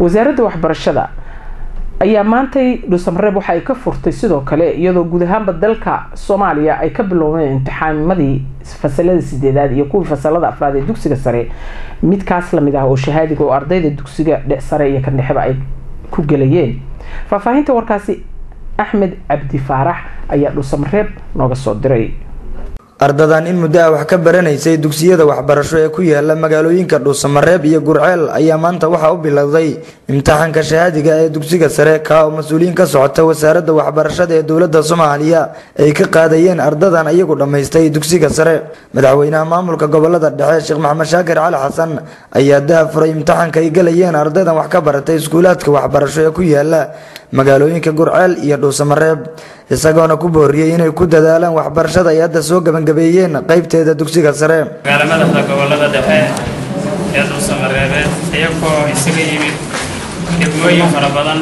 wasaaradda waxbarashada ayaa maantay dhuusamareeb waxa ay ka furtay sidoo kale iyadoo guud ahaanba dalka soomaaliya ay ka biloobeen imtixaanimadii fasalada sideedaad iyo kuwii fasalada afraad ee dugsiga sare midkaas lamid ah oo shahaadiga oo ardayda dugsiga sare iyo kan dhexeba ay ku gelayeen faahfaahinta warkaasi axmed cabdi faarax ayaa dhuusamareeb nooga soo diray ardadan in muddo ah wax ka baranaysay dugsiyada waxbarasho ee ku yaala magaalooyinka dhuusamareeb iyo gurceel ayaa maanta waxaa u bilowday imtixaanka shahaadiga ee dugsiga sare kaa oo mas-uuliyiin ka socota wasaaradda waxbarashada ee dowladda soomaaliya ay ka qaadayeen ardadan iyagu dhammaystay dugsiga sare madaxweynaha maamulka gobolada dhexe sheekh maxamed shaakir cali xasan ayaa dahafuray imtixaanka ay galayeen ardaydan wax ka baratay iskuulaadka waxbarasho ee ku yaala magaalooyinka gurceel iyo dhuusamareeb isagoona ku booriyey inay ku dadaalaan waxbarashada ay hadda soo gebangabeeyeen qaybteeda dugsiga sare magaala madaxda gobolada dhexe ee dhuusamareebeed iyagoo isaga yimid degmooyin fara badan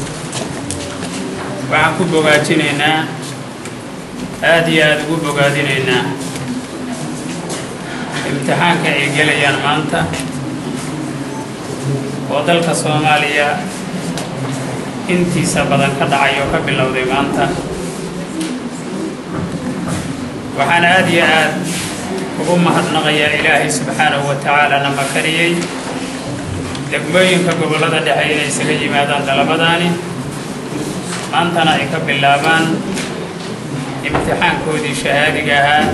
waxaan ku bogaajinaynaa aada iyo aada ugu bogaadinaynaa imtixaanka ay gelayaan maanta oo dalka soomaaliya intiisa badan ka dhacay oo ka bilowday maanta waxaan aada iyo aad ugu mahadnaqayaa ilaahay subxaanahu wa tacaala na makariyey degmooyinka gobollada dhexe inay isaga yimaadaan dalabadaani maantana ay ka bilaabaan imtixaankoodii shahaadiga ahaa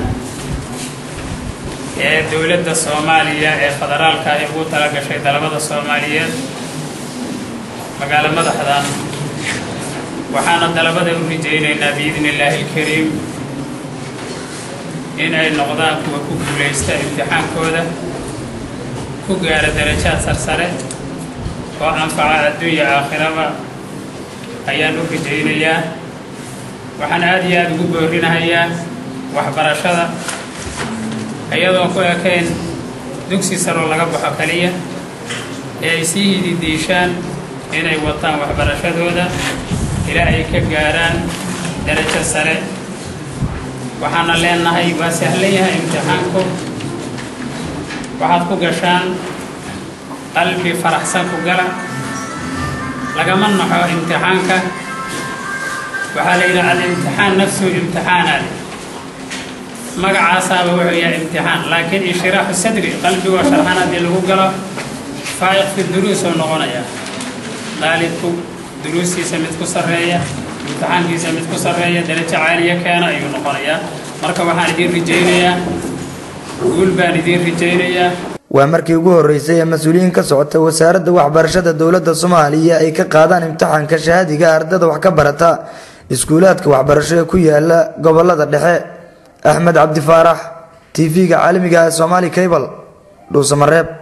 ee dowladda soomaaliya ee federaalka ay ugu tala gashay dalabada soomaaliyeed magaalo madaxdan waxaana dalabada u rajaynaynaa biidni illaahi alkariim in ay noqdaan kuwa ku guulaysta imtixaankooda ku gaara darajaad sarsare oo anfaca adduunya aakhiraba ayaan u rajaynayaa waxaan aada iyo aada ugu boorinahayaa waxbarashada iyadoo ku ekayn dugsi saroo laga baxo kaliya ee ay sii hididiishaan inay wataan waxbarashadooda ilaa ay ka gaaraan darajo sare waxaana leenahay waa sahlan yahay imtixaanku waxaad ku gashaan qalbi faraxsan ku gala lagama naxo imtixaanka waxaa la yidhaha alimtixaan nafsuhu imtixaanaad magacaasaaba wuxuu yahay imtixaan laakiin inshiraaxu sadri qalbigoo sharxan haddii lagu galo faa'iq fi duruus oo noqonaya daalibku duruustiisa mid ku sarreeya imtixaankiisa mid ku sarreeya darajo caaliya keena ayuu noqonayaa marka waxaan idiin rajaynayaa guul baan idiin rajaynayaa waa markii ugu horeysay ee mas-uuliyiin ka socota wasaaradda waxbarashada dowladda soomaaliya ay ka qaadaan imtixaanka shahaadiga ardada wax ka barata iskuulaadka waxbarasho ee ku yaala gobolada dhexe axmed cabdi faarax t v-ga caalamiga ee somaali cable dhuusamareeb